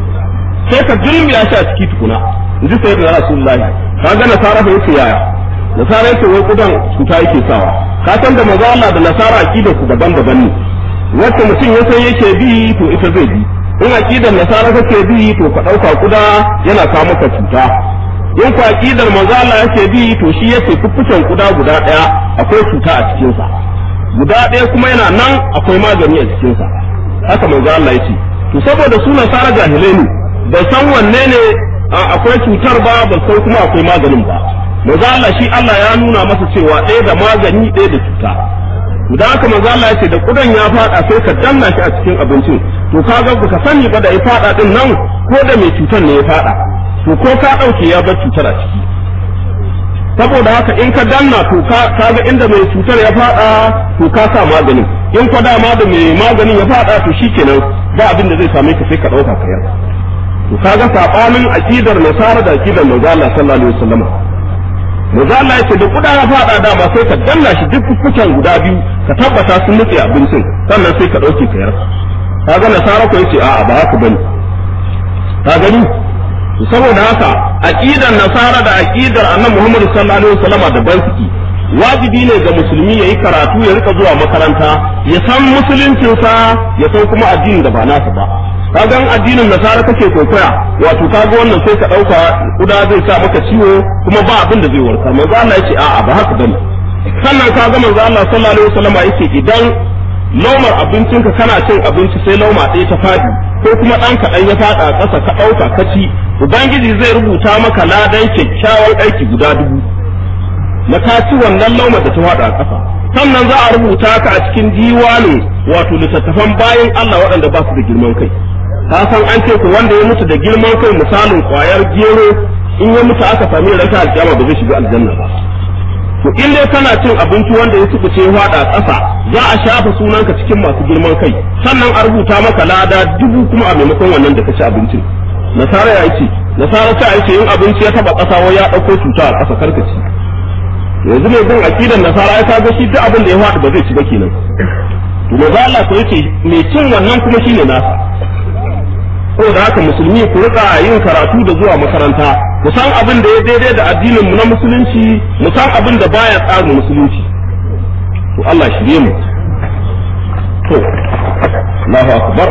Speaker 1: sai ka dulmiya shi a ciki tukuna in ji sayyidina rasulullahi kaga nasara fa yace yaya nasara yake wai kudan cuta yake sawa ka san da maza Allah da nasara aqidar su daban-daban ne wacce mutum ya san yake bi to ita zai bi in aqidar nasara kake bi to ka dauka kuda yana kawo maka cuta in ku aqidar manzo Allah yake bi to shi yake fuffucen kuda guda daya akwai cuta a cikin sa guda daya kuma yana nan akwai magani a cikin sa haka manzo Allah yake to saboda su nasara jahilai ne bai san wanne ne akwai cutar ba ba san kuma akwai maganin ba manzo Allah shi Allah ya nuna masa cewa ɗaya da magani ɗaya da cuta da haka manzo Allah ya ce da kudan ya fada sai ka danna shi a cikin abincin to ka ga ka sani ba da ya fada din nan ko da mai cutar ne ya fada to ko ka dauke ya bar cutar a ciki saboda haka in ka danna to ka ga inda mai cutar ya fada to ka sa maganin in ka dama da mai maganin ya fada to shikenan ba abin da zai same ka sai ka dauka ka yar to kaga sabanin aqidar nasara da aqidar manzo Allah sallallahu alaihi wasallam manzo Allah yace da kuda ya fada dama sai ka danna shi duk fukutan guda biyu ka tabbata sun nutse abincin sannan sai ka dauke ka yar kaga nasara ko yace a'a ba haka bane ka gani saboda haka aqidar nasara da aqidar annabi Muhammad sallallahu alaihi wasallam da ban suke wajibi ne ga musulmi yayi karatu ya rika zuwa makaranta ya san musuluncinsa ya san kuma addinin da ba nasa ba kagan addinin nasara kake kwaikwaya wato kaga wannan sai ka dauka kuda zai sa maka ciwo kuma ba abin da zai warka manzo Allah yace a'a ba haka bane sannan kaga manzo Allah sallallahu alaihi wasallam yace idan laumar abincinka kana cin abinci sai lauma ɗaya ta fadi ko kuma ɗan kaɗan ya faɗa ƙasa ka ɗauka ka ci ubangiji zai rubuta maka ladan kyakkyawan aiki guda dubu na ka ci wannan laumar da ta faɗa a ƙasa sannan za a rubuta ka a cikin diwanin wato littattafan bayan Allah waɗanda ba su da girman kai ka san an ce ku wanda ya mutu da girman kai misalin kwayar gero in ya mutu aka sami rasa alƙiyama ba zai shiga aljanna ba to in dai kana cin abinci wanda ya tukuce hwada ƙasa za a shafa sunanka cikin masu girman kai sannan a rubuta maka lada dubu kuma a maimakon wannan da ka ci abincin nasara ya ce nasara ta ce in abinci ya taba ƙasa wai ya ɗauko cuta a ƙasa karkaci yanzu ne bin aqidar nasara ya kaga shi duk abin da ya faɗi ba zai ci ba kenan to maza Allah ko yake mai cin wannan kuma shine nasa saboda haka musulmi ku rika yin karatu da zuwa makaranta ku san abin da ya daidai da addinin mu na musulunci mu san abin da baya tsarin musulunci to Allah shirye mu to Allahu akbar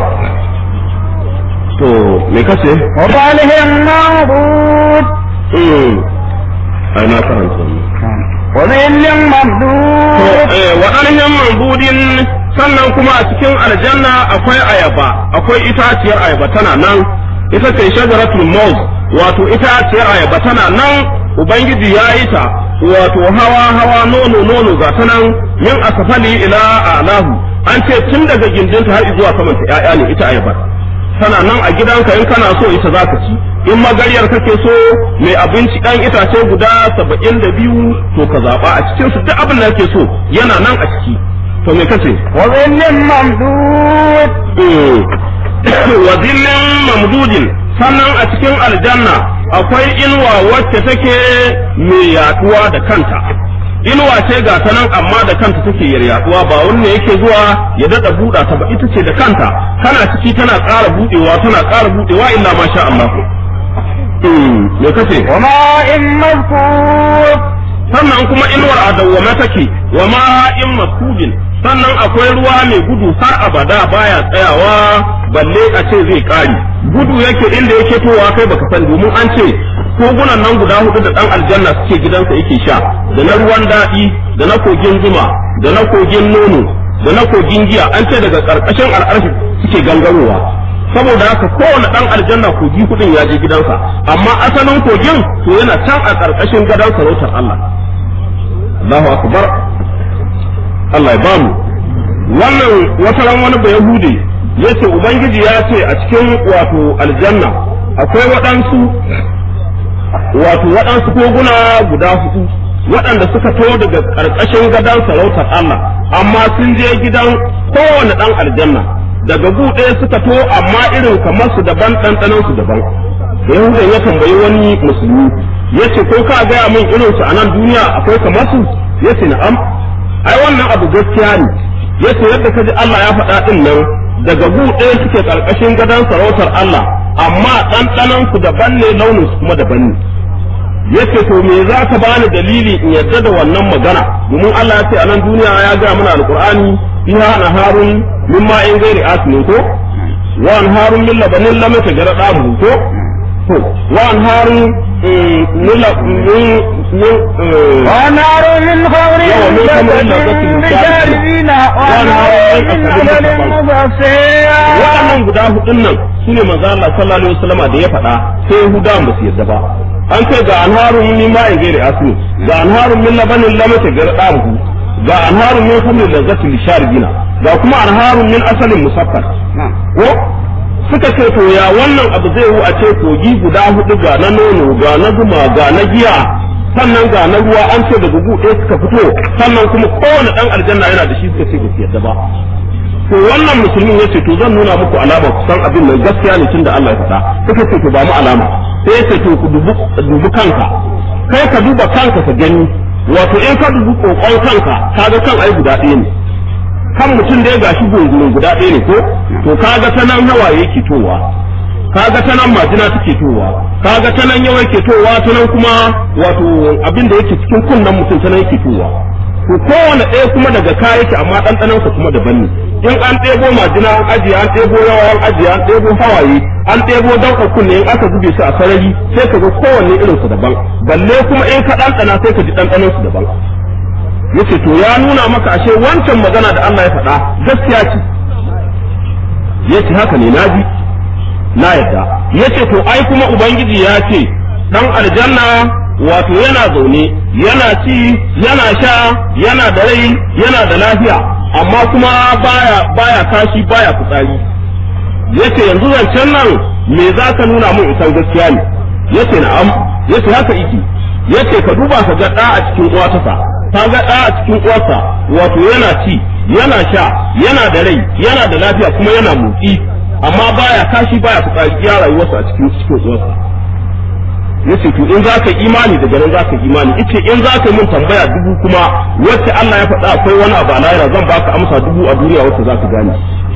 Speaker 1: to me kace
Speaker 2: wa balihim ma'bud
Speaker 1: eh ai na karanta
Speaker 2: wa zillin mamdud
Speaker 1: waɗannan mambudin sannan kuma a cikin aljanna akwai ayaba akwai itaciyar ayaba tana nan ita ce shajaratul mauz wato itaciyar ayaba tana nan ubangiji ya yi ta wato hawa hawa nono nono ga ta nan min asfali ila alahu an ce tun daga gindinta har zuwa saman ta ƴaƴa ne ita ayaba tana nan a gidanka in kana so ita zaka ci in magaryar kake so mai abinci ɗan itace guda saba'in da biyu to ka zaɓa a cikin su duk abin da kake so yana nan a ciki to me kace
Speaker 2: wa zillin mamdud
Speaker 1: wa zillin mamdudin sannan a cikin aljanna akwai inuwa wacce take mai yaduwa da kanta inuwa ce ga ta nan amma da kanta take yaduwa ba wani ne yake zuwa ya dada buɗa ta ba ita ce da kanta kana ciki tana ƙara buɗewa tana ƙara buɗewa illa ma sha Allah me kace
Speaker 2: wa ma'in mazkur
Speaker 1: sannan kuma inuwar a dawwame take wa ma'in maskubin sannan akwai ruwa mai gudu har abada baya tsayawa balle a ce zai kare gudu yake inda yake towa kai baka san domin an ce kogunan nan guda hudu da dan aljanna suke gidansa yake sha da na ruwan daɗi da na kogin zuma da na kogin nono da na kogin giya an ce daga karkashin al'arshi suke gangarowa saboda haka kowane dan aljanna kogi hudun ya je gidansa amma asalin kogin to yana can a karkashin gadon sarautar Allah Allahu akbar Allah ya bamu wannan wata ran wani bai Yahudi yace ubangiji ya ce a cikin wato aljanna akwai waɗansu wato waɗansu koguna guda hudu waɗanda suka to daga ƙarƙashin gadon sarautar Allah amma sun je gidan kowane ɗan aljanna daga gu ɗaya suka to amma irin kamar su daban ɗanɗanon su daban yahudan ya tambayi wani musulmi yace ko ka gaya min irin su a nan duniya akwai kamar su yace na'am ai wannan abu gaskiya ne yace yadda kaji Allah ya faɗa din nan daga gu ɗaya suke ƙarƙashin gadon sarautar Allah amma ɗanɗanon su daban ne launin su kuma daban ne yace to me za ka bani dalili in yarda da wannan magana domin Allah ya ce a nan duniya ya ga mana alqur'ani fiha naharun mimma in gairi asmin ko wa naharun min labanin lam tajra damu ko to wa anharu nula
Speaker 2: ونار من خمر
Speaker 1: يوم من خمر
Speaker 2: لذة
Speaker 1: لذة
Speaker 2: للشاربين ونار من عسل مصفى
Speaker 1: waɗannan guda hudun nan su ne manzo Allah sallallahu alaihi wasallama da ya faɗa sai Yahudawan ba su yarda ba an ce ga anharun min ma'in gairi asli ga anharun min labanin lam tagar damu ga anharun min khamrin lazzatin lisharibina ga kuma anharun min asalin musaffar ko suka ce to ya wannan abu zai wu a ce kogi guda hudu ga na nono ga na zuma ga na giya sannan ga na ruwa an ce daga gu ɗaya suka fito sannan kuma kowane ɗan aljanna yana da shi suka ce ba su yarda ba to wannan musulmin ya ce to zan nuna muku alama ku san abin nan gaskiya ne tunda Allah ya faɗa suka ce to ba mu alama sai ya ce to ku dubu dubu kanka kai ka duba kanka ka gani wato in ka dubu kokon kanka kaga kan ai guda ɗaya ne kan mutum da ya gashi gungumin guda ɗaya ne ko to kaga ta nan hawaye ke towa kaga ta nan majina take towa kaga ta nan yawa ke towa ta nan kuma wato abin da yake cikin kunnen mutum ta nan yake towa to kowane ɗaya kuma daga ka yake amma ɗanɗanonsa kuma daban ne in an ɗebo majina an ajiye an ɗebo yawa an ajiye an ɗebo hawaye an ɗebo dauka kunne in aka zube su a sarari sai ka ga kowanne irinsu daban balle kuma in ka ɗanɗana sai ka ji ɗanɗanonsu daban yace to ya nuna maka ashe wancan magana da Allah ya faɗa gaskiya ce yace haka ne naji na yadda yace to ai kuma ubangiji ya ce dan aljanna wato yana zaune yana ci yana sha yana da rai yana da lafiya amma kuma baya baya kashi baya fitsari yace yanzu zancen nan me za ka nuna mun isan gaskiya ne yace na'am yace haka iki yace ka duba ka ga da a cikin uwatasa ka ga da a cikin uwarsa wato yana ci yana sha yana da rai yana da lafiya kuma yana motsi amma baya kashi baya fitsari ya rayuwarsa a cikin cikin uwarsa yace to in zaka imani daga nan zaka imani yace in zaka min tambaya dubu kuma wacce Allah ya faɗa akwai wani abu a lahira zan baka amsa dubu a duniya wacce zaka gane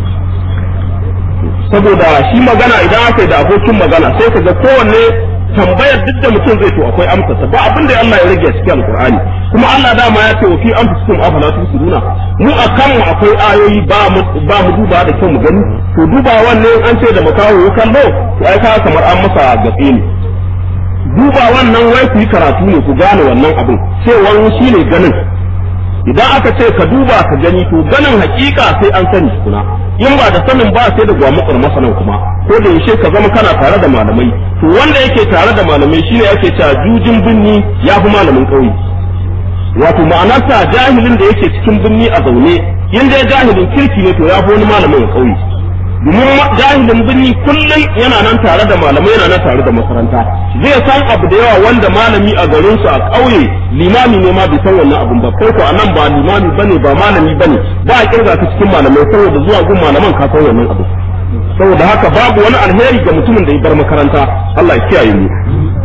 Speaker 1: saboda shi magana idan aka yi da abokin magana sai ka ga kowanne tambayar duk da mutum zai to akwai amsa ba abin da Allah ya rage a cikin alkur'ani kuma Allah dama ya ce wa fi anfusikum afala tusiruna mu akan mu akwai ayoyi ba mu ba mu duba da kyau mu gani to duba wannan an ce da makawo ya kallo to ai ka kamar an masa gatsi ne duba wannan wai ku yi karatu ne ku gane wannan abin sai wani shine ganin idan aka ce ka duba ka gani to ganin hakika sai an sani kuna in ba da sanin ba sai da gwamutsar masanan kuma ko da yaushe ka zama kana tare da malamai to wanda yake tare da malamai shine yake cewa jujin binni ya fi malamin ƙauye wato ma'anarsa jahilin da yake cikin binni a zaune in dai jahilin kirki ne to ya fi wani malamin ƙauye domin jahilin birni kullum yana nan tare da malamai yana nan tare da makaranta zai san abu da yawa wanda malami a garin su a ƙauye limami ne ma bai san wannan abun ba kai ko anan ba limami bane ba malami bane ba a kirga ka cikin malamai saboda zuwa gun malaman ka san wannan abu saboda haka babu wani alheri ga mutumin da ya bar makaranta Allah ya kiyaye mu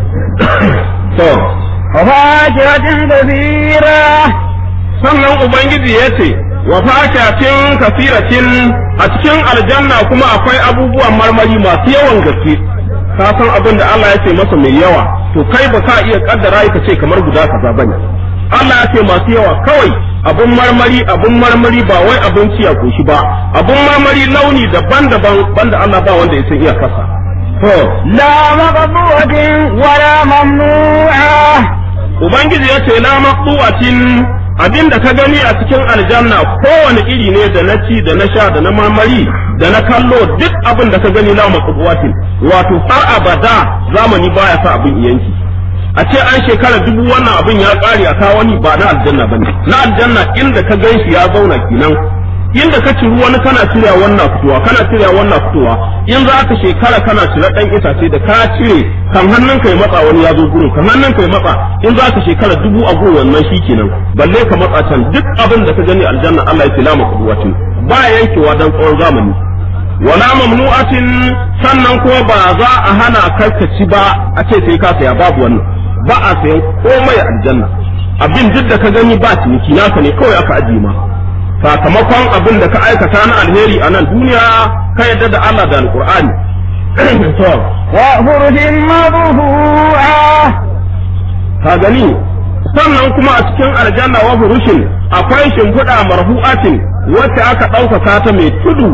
Speaker 1: to
Speaker 2: وفاكهة كثيرة
Speaker 1: sannan ubangiji ya ce wa fakatin kasiratin a cikin aljanna kuma akwai abubuwan marmari masu yawan gaske ka san abin da Allah ya ce masa mai yawa to kai ba ka iya kaddara ka ce kamar guda kaza bane Allah ya ce masu yawa kawai abun marmari abun marmari ba wai abinci ya koshi ba abun marmari launi daban-daban banda Allah ba wanda ya san iya kasa to
Speaker 2: لا مقطوعة ولا ممنوعة
Speaker 1: ubangiji ya ce la maqtuwatin abin da ka gani a cikin aljanna kowane iri ne da na ci da na sha da na marmari da na kallo duk abin da ka gani la maqtuwatin wato har abada zamani baya sa abin yanki a ce an shekara dubu wannan abin ya kare a kawo wani ba na aljanna bane na aljanna inda ka gan shi ya zauna kenan inda ka ciri wani kana cire wannan fitowa kana cire wannan fitowa in za ka shekara kana cire dan itace da ka cire kan hannun kai matsa wani ya zo gurin kan hannun kai matsa in za ka shekara dubu a gurin wannan shikenan balle ka matsa can duk abin da ka gani aljanna Allah ya tilama kuduwatin ba yankewa dan tsawon zamani wala mamnu'atin sannan kuma ba za a hana karkaci ba a ce sai ka saya babu wannan ba a sayan komai aljanna abin duk da ka gani ba ciniki naka ne kawai aka ajiye ma sakamakon abin da ka aikata na alheri a nan duniya ka yadda da Allah da alkur'ani to
Speaker 2: وفرش مرفوعة
Speaker 1: ka gani sannan kuma a cikin aljanna wa furushin akwai shimfiɗa marfu'atin wacce aka ɗaukaka ta mai tudu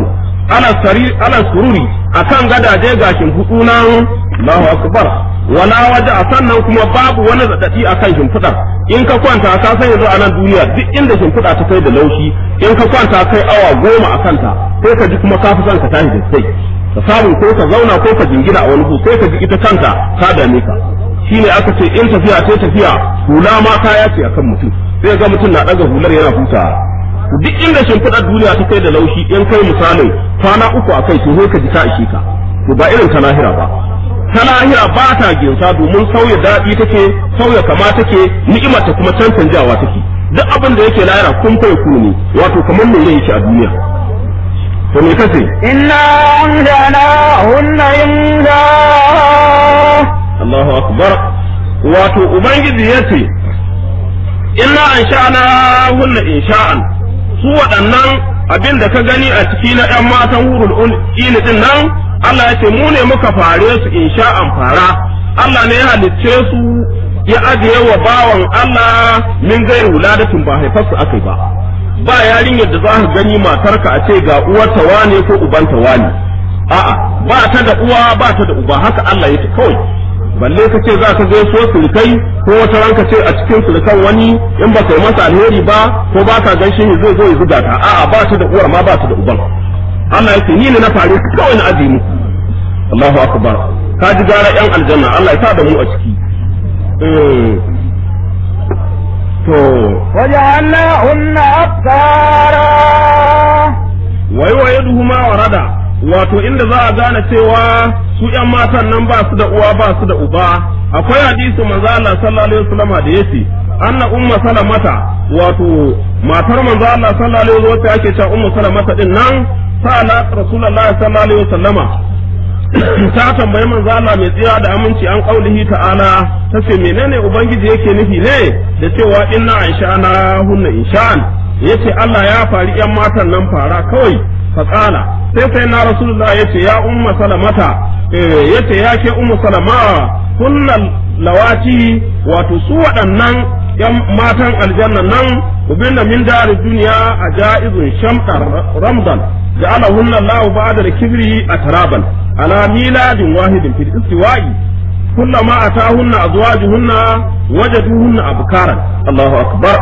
Speaker 1: ala sari ala sururi akan gadaje gashin hudu nan Allahu akbar wala waja sannan kuma babu wani zadadi akan shimfidar in ka kwanta ka san yanzu a nan duniya duk inda shimfida ta kai da laushi in ka kwanta kai awa goma a kanta sai ka ji kuma ka fi son ka tashi da sai ka samu ko ka zauna ko ka jingina a wani sai ka ji ita kanta ta dame ka shine aka ce in tafiya sai tafiya hula ma kaya ce akan mutum sai ga mutum na daga hular yana huta duk inda shimfiɗar duniya ta kai da laushi in kai misalin kwana uku a kai to sai ka ji ta ishe ka to ba irin ta lahira ba ta lahira ba ta ginsa domin sauya daɗi take sauya kama take ni'imar ta kuma cancanjawa take duk abin da yake lahira kun fa ku ne wato kamar me yake a duniya to me kace
Speaker 2: inna anjana hunna inda
Speaker 1: Allahu akbar wato ubangiji yace inna ansha'na hunna insha'an su waɗannan abin da ka gani a ciki na ‘yan matan hurul ini din nan Allah ya ce mu ne muka fare su insha'an fara Allah ne ya halicce su ya ajiye wa bawan Allah min gairu wuladatin ba haifarsu akai ba ba yarinyar da za ka gani matarka a ce ga uwarta wane ko ubanta wane a'a ba ta da uwa ba ta da uba haka Allah ya ce kawai balle ka ce za ka ga so sulkai ko wata ranka ce a cikin sulkan wani in ba kai masa alheri ba ko ba ka ganshe shi zai zo ya zuga ta a'a ba ta da uwar ma ba ta da uban Allah ya ce ni ne na fare ku kawai na aje muku Allahu akbar ka ji gara yan aljanna Allah ya sa da mu a ciki to
Speaker 2: وجعلناهن أبكارا
Speaker 1: wai waye duhuma warada wato inda za a gane cewa su ƴan matan nan ba su da uwa ba su da uba akwai hadisi manzo Allah sallallahu alaihi wasallam da yace anna umma salamata wato matar manzo Allah sallallahu alaihi wasallam wacce ake cewa ummu salamata din nan sa'ala rasulullahi sallallahu alaihi wasallama ta tambayi manzo Allah mai tsira da aminci an kaulihi ta'ala tace menene ubangiji yake nufi ne da cewa inna aishana hunna inshan yace Allah ya fari yan matan nan fara kawai faƙala sai sai na rasulullah yace ya umma salamata yace ya ke ummu salama kunna lawati wato su waɗannan yan matan aljanna nan ubinna min dari duniya a ja'izun shamtar ramdan ja'alahunna Allahu ba'da al-kibri atraban ala miladin wahidin fil istiwa'i kullama atahunna azwajuhunna wajaduhunna abkaran Allahu akbar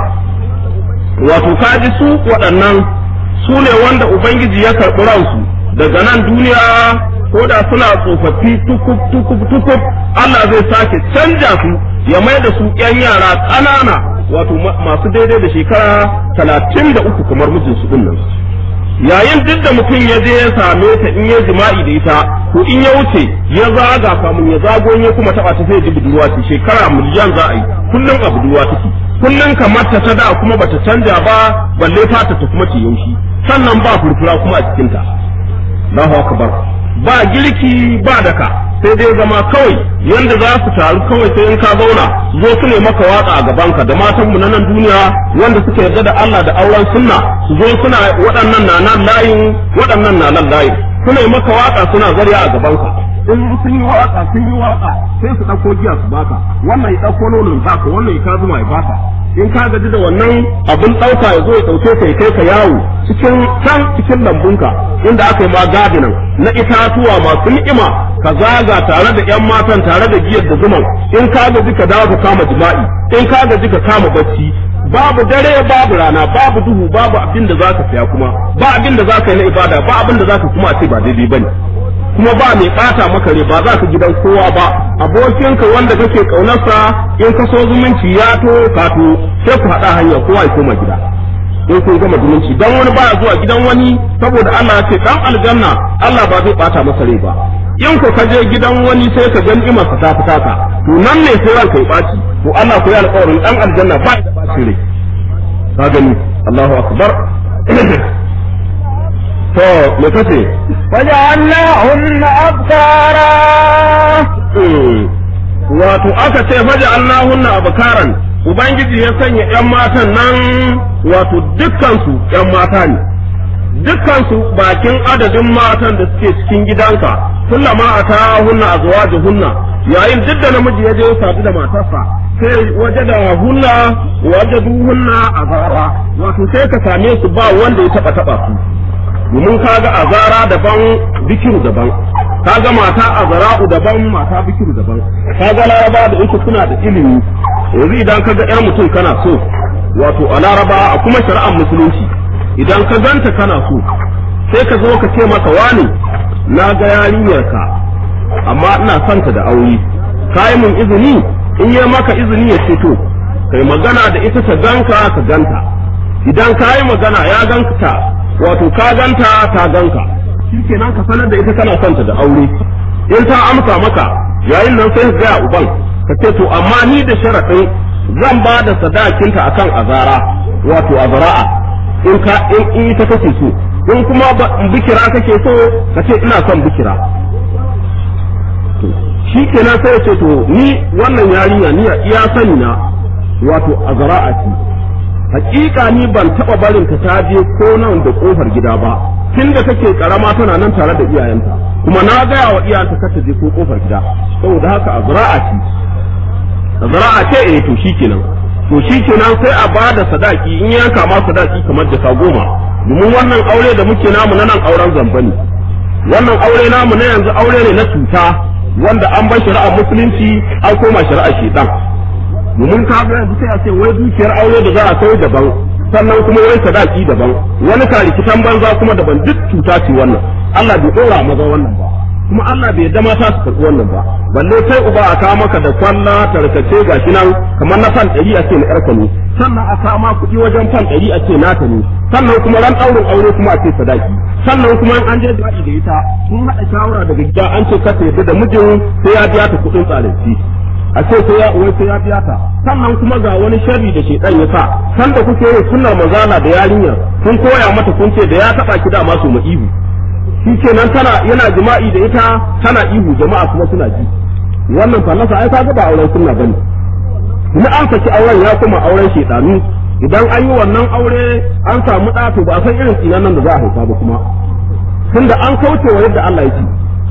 Speaker 1: wato kaji su waɗannan su ne wanda ubangiji ya karɓi ransu daga nan duniya ko da suna tsofaffi tukub tukub tukub Allah zai sake canja su ya mai da su ƴan yara ƙanana wato masu daidai da shekara talatin da uku kamar mijinsu ɗin nan yayin duk da mutum ya je ya same ta in ya jima'i da ita ko in ya wuce ya zaga kamun ya zago ya kuma taba ta sai ji budurwa ce shekara miliyan za a yi kullum a budurwa take kullum kamar ta ta da kuma bata canja ba balle fata ta kuma ce yaushi sannan ba furfura kuma a cikin ta Allahu akbar ba girki ba daka sai dai zama kawai yanda za su taru kawai sai in ka zauna zo su ne maka waka a gabanka da matan mu na nan duniya wanda suka yarda da Allah da auren sunna su zo suna waɗannan na nan layin waɗannan na nan layin suna yi maka waka suna zarya a gabanka in sun yi waka sun yi waka sai su ɗauko giya su baka wannan ya ɗauko nonon baka wannan ya ka zuma ya baka in ka gaji da wannan abin ɗauka ya zo ya ɗauke ka ya kai ka yawo cikin can cikin lambunka inda aka yi ma gadinan na itatuwa masu ni'ima ka zaga tare da ƴan matan tare da giyar da zuman in ka gaji ka dawo ka kama jima'i in ka gaji ka kama bacci babu dare babu rana babu duhu babu abin da zaka saya kuma ba abin da zaka yi na ibada ba abin da zaka kuma ce ba daidai bane kuma ba mai bata maka ne ba za ka gidan kowa ba abokinka wanda kake kaunarsa in ka so zumunci ya to ka to sai ku haɗa hanya kowa ya koma gida in kun gama zumunci dan wani baya zuwa gidan wani saboda Allah ya ce dan aljanna Allah ba zai bata masa rai ba in ku ka je gidan wani sai ka ga ni'imar ka ta fita ka to nan ne sai ranka ya baci to Allah ku ya alƙawarin dan aljanna ba da baci rai ka gani Allahu akbar to me kace
Speaker 2: وجعلناهن أبكارا
Speaker 1: wato aka ce faja Allahunna abkaran ubangiji ya sanya yan matan nan wato dukkansu yan mata ne dukkansu bakin adadin matan da suke cikin gidanka kullama ata hunna azwajuhunna yayin duk da namiji ya je ya sadu da matarsa sai waje da hunna waje hunna azara wato sai ka same su ba wanda ya taba taba su domin kaga azara daban bikiru daban kaga mata azara'u daban mata bikiru daban kaga laraba da yake suna da ilimi yanzu idan kaga yar mutum kana so wato a laraba a kuma shari'ar musulunci idan ka ganta kana so sai ka zo ka ce maka wani na ga yarinyarka amma ina son ta da aure kai mun izini in yi maka izini ya ce to kai magana da ita ta ganka ka ganta idan ka yi magana ya ganka wato ka ganta ta ganka shikenan ka sanar da ita kana son ta da aure in ta amsa maka yayin nan sai ka ga uban ka ce to amma ni da sharaɗin zan ba da sadakinta akan azara wato azara'a in ka in in ita kake so in kuma bikira kake so ka ce ina son bikira shikenan sai ya ce to ni wannan yarinya ni iya sani na wato azara'a ce hakika ni ban taba barin ta ta je ko nan da kofar gida ba tunda kake karama tana nan tare da iyayenta kuma na gaya wa iyayenta kar ta je ko kofar gida saboda haka azra'a ce azra'a ce eh to shikenan to shikenan sai a bada sadaki in ya kama sadaki kamar jaka goma domin wannan aure da muke namu na nan auren zamba ne wannan aure namu na yanzu aure ne na cuta wanda an bar shari'ar musulunci an koma shari'ar shedan domin ka ga yanzu sai a ce wai dukiyar aure da za a kai daban sannan kuma wai sadaki daban wani karikitan banza kuma daban duk cuta ce wannan Allah bai dora maza wannan ba kuma Allah bai yadda mata su karɓi wannan ba balle kai uba a kawo maka da kwalla tarkace gashi nan kamar na fan ɗari a ce na ƴarka ne sannan a kawo ma kuɗi wajen fan ɗari a ce nata ne sannan kuma ran ɗaurin aure kuma a ce sadaki sannan kuma an je da da ita sun haɗa shawara daga gida an ce kasa yadda da mijin sai ya biya ta kuɗin tsalanci a ce sai ya uwai sai ya biya ta sannan kuma ga wani sharri da shedan ya sa san da kuke yin sunnar mazala da yarinyar kun koya mata kun ce da ya taba ki dama su ihu shi kenan tana yana jima'i da ita tana ihu jama'a kuma suna ji wannan fallasa ai kaga ba auren sunna bane ni an saki auren ya kuma auren shedanu idan an yi wannan aure an samu ɗa to ba a san irin tsinan nan da za a haifa ba kuma tunda an kauce wa yadda Allah ya ce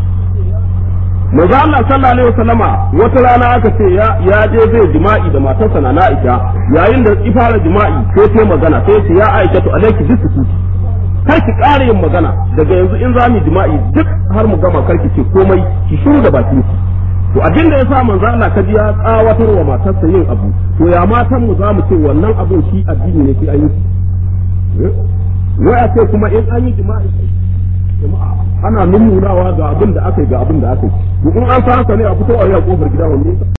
Speaker 1: manzo Allah sallallahu alaihi wasallama wata rana aka ce ya ya je zai jima'i da matarsa na Aisha yayin da ki fara jima'i sai ta magana sai ce ya Aisha to alaiki duk sukuti kar ki ƙara yin magana daga yanzu in za mu jima'i duk har mu gama kar ki ce komai ki shiru da bakin ki to abin da yasa manzo Allah ka ji ya tsawatar wa matarsa yin abu to ya matan mu za mu ce wannan abun shi addini ne ki an yi wai a ce kuma in an yi jima'i jama'a ana nunnunawa ga abin da aka yi ga abin da aka yi in an san haka ne a fito a yi a kofar gida wanne